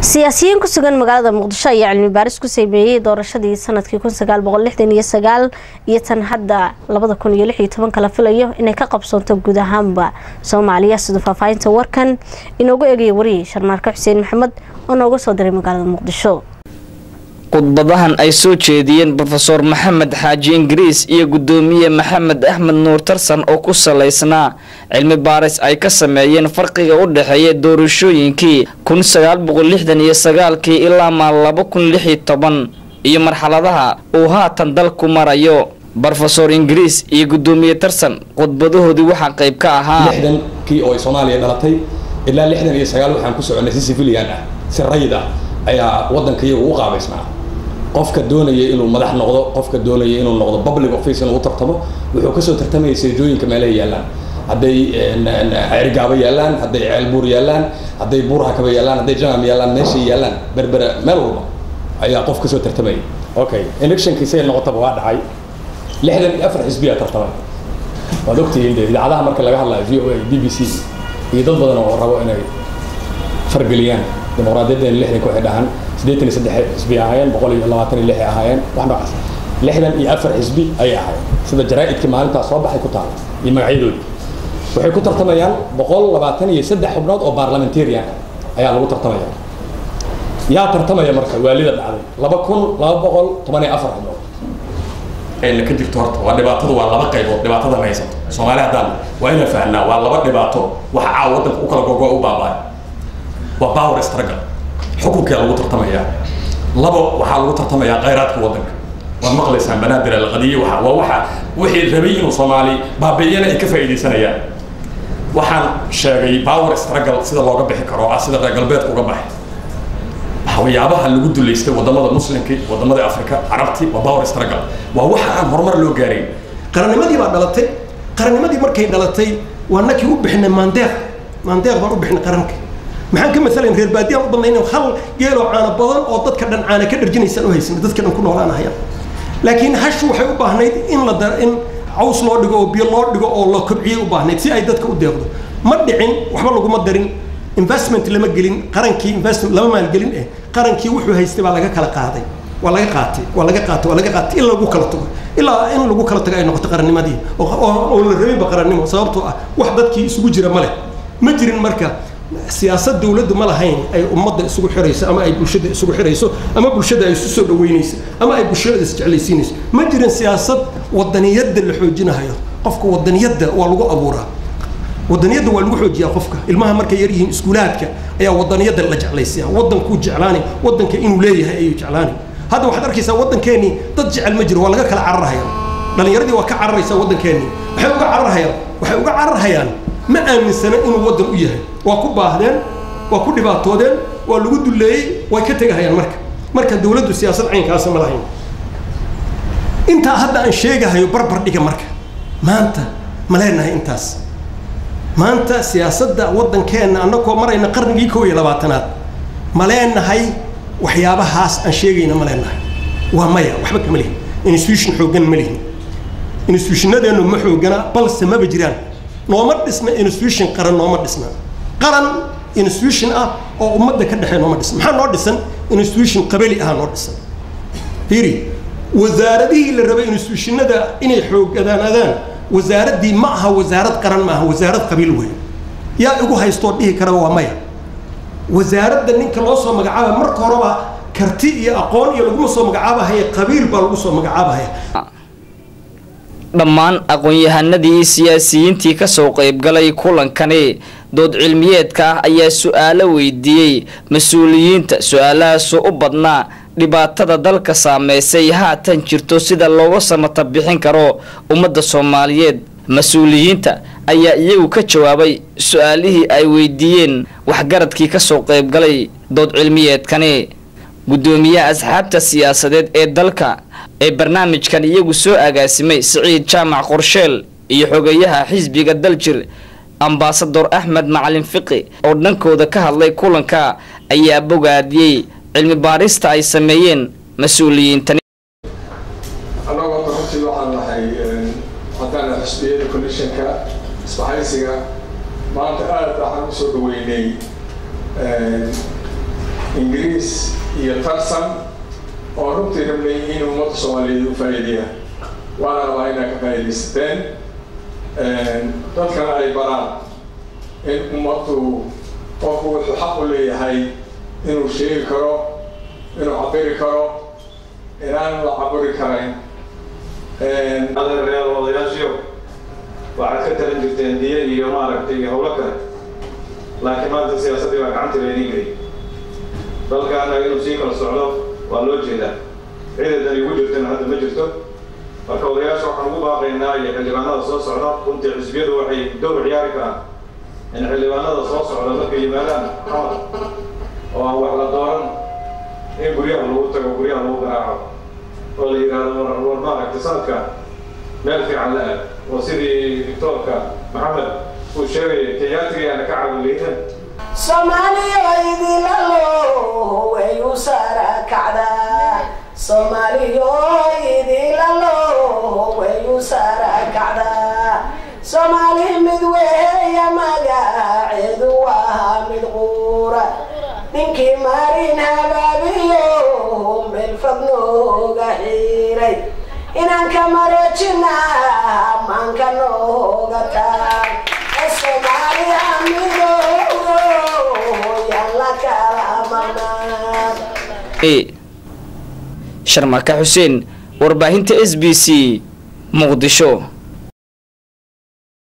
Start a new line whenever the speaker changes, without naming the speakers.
siyaasiyiin ku sugan magaalada muqdisho ayaa cilmi baaris ku sameeyey doorashadii sanadkii kun sagaal boqol lixdan iyo sagaal iyo tan hadda labada kun iyo lix iyo toban kala filayo inay ka qabsoonto guud ahaanba soomaaliya sida faahfaahinta warkan inoogu eegaya wariyay sharmaarka xuseen maxamed oo nooga soo diray magaalada muqdisho
khudbadahan ay soo jeediyeen rofeor maxamed xaaji ingiriis iyo gudoomiye maxamed axmed nuur tarsan oo ku salaysnaa cilmi baaris ay ka sameeyeen farqiga u dhexeeya doorashooyinkii kun sagaal boqol lixdan iyo sagaalkii ilaa maa laba kun lix iyo toban iyo marxaladaha uu haatan dalku marayo rofeor ingiriis iyo gudoomiye tarsan khudbadahoodii waxaa qayb ka ahaa
lixdankii oo ay soomaaliya dhalatay ilaa lixdan iyo sagaal waxaan ku soconay si civilian ah si rayid ah ayaa waddanka iyagu u qaabaysnaa qofka doonaya inuu madax noqdo qofka doonaya inuu noqdo public office inuu tartamo wuxuu kasoo tartamaya seejooyinka meelaha yaallaan hadday cergaabo yaallaan hadday ceelbuur yaallaan hadday buurhakaba yaallaan hadday janam yaallaan meeshay yaallaan berbera meel walba ayaa qof kasoo tartamaya okay electionkii say noqotaba waa dhacay lixdan iyo afar xisbiyaa tartamay waad ogtihiin dee idaacadaha marka laga hadlayo v o a b b c iyo dad badan oo rabo inay fargeliyaan dimuqraadiyadan lixdanka waxay dhahaan siddeetan iyo saddex xisbi ahaayeen boqol iyo labaatan iyo lix ay ahaayeen wax noocaas lixdan iyo afar xisbi ayay ahaayeen sida jaraa'idkii maalintaas soo baxay ku taala iyo magacyadoodii waxay ku tartamayaan boqol labaatan iyo saddex xubnood oo parliamentarian ayaa lagu tartamaya yaa tartamaya marka waalida dhacday laba kun laba boqol toban iyo afar xubnood ayna ka jirto horta waa dhibaatadu waa laba qaybood dhibaatada ma haysato soomaali haddaan waa inaan fahnaa waa laba dhibaato waxa caawa waddanka u kala gogo u baaba'ay waa power struggle xukunkaa lagu tartamayaa labo waxaa lagu tartamayaa khayraadka waddanka waad maqlaysaan banaadir alqadiye waxa waa waxa wixii rabay inuu soomaali baabi'iyana ay ka faa'iidaysanayaan waxaan sheegay power struggle sida looga bixi karo ah sida reer galbeedka uga baxay waxyaabaha lagu duleystay wadamada muslimkii wadamada afrika carabti waa power struggle waa waxa aan horumar loo gaarayn
qarannimadii baa dhalatay qarannimadii markay dhalatay waa nakii u bixinay maandeeq maandeeq baan u bixinay qaranka maxaan ka maalan reer baadiyaan u badnay inaan hal geeloo caano badan oo dadka dhan caana ka dharjinaysaan u haysan dadka dhan ku noolaanahayaan laakiin hashu waxay u baahnayd in la dar in caws loo dhigo oo biyo loo dhigo oo la kobciyo u baahnayd si ay dadka u deeqdo ma dhicin waxba laguma darin investment lama gelin qarankii investment lama maalgelin eh qarankii wuxuu haystay baa laga kala qaaday waa laga qaatay waa laga qaatay waa laga qaatay in lagu kala tago ilaa in lagu kala tago ay noqoto qarannimadii oo la rabinba qarannimo sababtoo ah wax dadkii isugu jira ma leh ma jirin marka siyaasad dawladdu ma lahayn ay ummadda isugu xirayso ama ay bulshada isugu xirayso ama bulshada ay isu soo dhaweynayso ama ay bulshada isjeclaysiinayso ma jirin siyaasad wadaniyadda la xoojinahayo qofka wadaniyadda waa lagu abuuraa wadaniyadda waa lagu xoojiyaa qofka ilmaha markay yar yihiin iskuulaadka ayaa wadaniyadda la jeclaysiyaa wadankuu jeclaanay wadanka inuu leeyahay ayuu jeclaanay hadda waxaad arkaysaa waddankeenii dad jecel ma jiro waa laga kala cararhayaan dhallinyaradii waa ka cararaysaa waddankeenii waxay uga cararhayaan waxay uga cararhayaan ma aaminsana inuu waddan u yahay waa ku baahdeen waa ku dhibaatoodeen waa lagu duleeyey way ka tegahayaan marka marka dawladdu siyaasad caynkaasa ma lahayn intaa hadda aan sheegahayo barbar dhiga marka maanta ma leenahay intaas maanta siyaasadda waddankeenna annagoo marayna qarnigii kow iyo labaatanaad ma leenahay waxyaabahaas aan sheegayna ma leenahay waa maya waxba kama lihin institution xooggan ma lihin institutionadeennu ma xoogana balse maba jiraan nooma dhisna institution qaran nooma dhisna qaran institution ah oo ummadda ka dhexee nooma dhisna maxaa noo dhisan institution qabali ah noo dhisan fiiri wasaaradihii la rabay institutionada inay xoogadaanadaan wasaaraddii ma aha wasaarad qaran ma aha wasaarad qabiil wey yaa igu haystoo dhihi karaba waa maya wasaaradda ninka loo soo magacaaba marka horeba karti iyo aqoon iyo laguma soo magacaabahaya qabiil baa lagu soo magacaabahaya
dhammaan aqoon-yahanadii iyo siyaasiyiintii kasoo qaybgalay kulankani dood cilmiyeedka ah ayaa su-aalo weydiiyey mas-uuliyiinta su-aalahaasoo u badnaa dhibaatada dalka saameysay haatan jirto sida looga samata bixin karo ummadda soomaaliyeed mas-uuliyiinta ayaa iyagu ka jawaabay su-aalihii ay weydiiyeen waxgaradkii kasoo qaybgalay dood cilmiyeedkani guddoomiyaha asxaabta siyaasadeed ee dalka ee barnaamijkan iyagu soo agaasimay siciid jaamac qorsheel iyo xogeyaha xisbiga daljir ambasador axmed macalin fiqi oo dhankooda ka hadlay kulanka ayaa bogaadiyey cilmi baarista ay sameeyeen mas-uuliyiintani
annagoo runtii waxaan nahay haddaan xisbiyada commissionka isbahaysiga maanta aad waxaan usoo dhaweynay ingiriis iyo tarsan oo runtii rabnay in ummadda soomaaliyeed u faa'iideeyaan waana rabaa inaa ka faa'iidaysateen dadkana ay baraan in ummaddu qofku wuxuu xaq u leeyahay inuu sheegi karo inuu cabiri karo inaan la cabiri karayn
adeeryaal odayaashiyo waxaad ka talin jirteen diye iyo maaragtay iyo howlo kale laakiin maanta siyaasaddii baa gacanta laydin gelay dalkaana inuu sii kala socdo waa loo jeedaa ciidadan igu jirtana hadda ma jirto marka odayaasha waxaan ugu baaqaynaa iyo xildhibaanada soo socda runtii xisbiyadu waxay dowr ciyaari karaan in xildhibaanada soo socda markay yimaadaan xamar oo aan wax la dooran in guryaha lagu tago guryaha lagu garaaco oo la yidhaahdo war war maaragtay sanadka meel fiican la aad oo sidii doctoorka maxamed uu sheegayay kenyaatigayaana ka caawileynan
soomaaliyoydilalo way u saara kacdaa soomaaliyoydilalo way u saara kacdaa soomaali mid weeya magaceedu waa mid quura ninkii marin habaabiyo meel fog nooga xiray inaan ka mareejina maanka nooga taag soomaaliya midoodo yalla kala maqnaan
sharmaka xuseen warbaahinta s b c muqdisho